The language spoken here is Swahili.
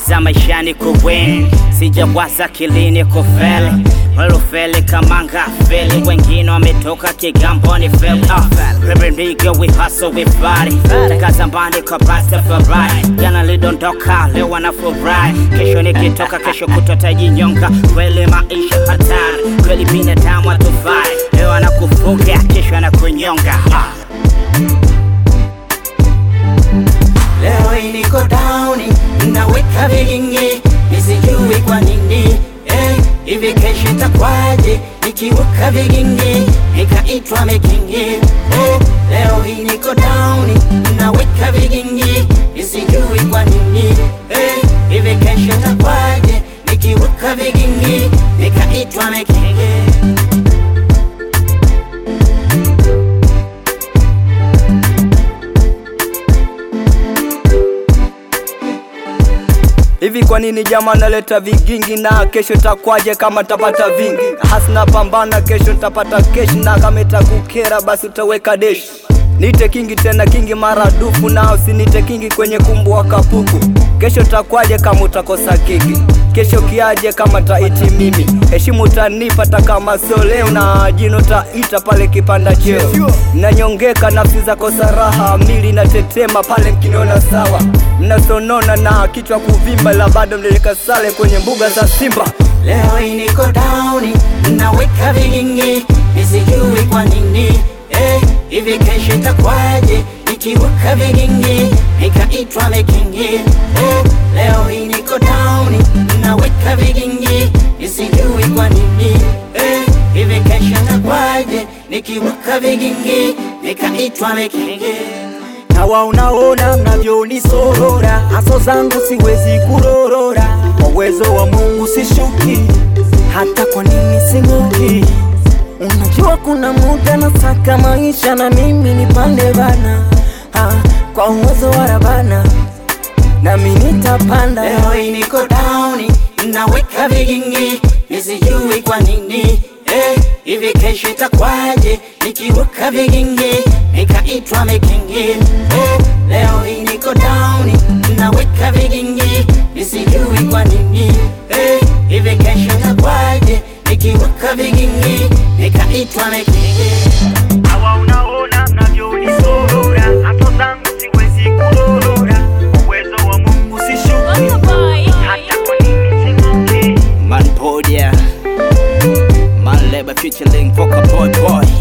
nawaza maishani kuwin sijawaza kilini kufeli walufeli kamanga feli wengine wametoka kigamboni feli pebendike we hustle we body takazambani kwa pasta furahi jana lidondoka leo wanafurahi kesho nikitoka kesho kutotajinyonga kweli maisha hatari kweli binadamu atufai leo anakufuga kesho anakunyonga ah. Leo hii niko down, naweka vigingi, nisijui kwa nini eh, hivi kesho itakwaje nikiweka vigingi nikaitwa mekingi eh, leo hii niko down, naweka vigingi, nisijui kwa nini eh, hivi kesho itakwaje nikiweka vigingi nikaitwa mekingi Hivi kwa nini jama naleta vigingi na kesho takwaje kama tapata vingi? Hasna pambana kesho ntapata keshi na kama itakukera basi utaweka deshi. Nite kingi tena kingi maradufu na usinite kingi kwenye kumbu wa kapuku. Kesho takwaje kama utakosa kiki? Kesho kiaje kama taiti mimi? Heshimu utanipa hata kama sio leo na jino taita pale kipanda cheo. Nanyongeka nafsi zako saraha, mili natetema pale mkiniona sawa. Mnasonona na kichwa kuvimba, la bado mlileka sale kwenye mbuga za Simba. Leo hii niko down, naweka vigingi, nisijui kwa nini eh, hivi kesho itakwaje nikiweka vigingi nikaitwa mekingi eh, leo hii niko down, naweka vigingi, nisijui kwa nini eh, hivi kesho itakwaje nikiweka vigingi nikaitwa mekingi Hawa unaona mnavyonisorora, haso zangu siwezi kurorora, kwa uwezo wa Mungu sishuki, hata kwa nini sing'oki. Unajua kuna muda nasaka maisha na mimi nipande bana, ah, kwa uwezo wa Rabana nami nitapanda. Leo hii niko down, naweka vigingi, nisijui kwa nini eh, hivi kesho itakwaje nikiweka vigingi nikaitwa mekingi eh, leo hii niko down, naweka vigingi, nisijui kwa nini eh, hivi kesho itakwaje nikiweka vigingi nikaitwa mekingi Hawa unaona mnavyonisorora, haso zangu siwezi kurorora, kwa uwezo wa Mungu sishuki, hata kwa nini sing'oki. Man Podia Man Labor featuring Vocal Boy Boy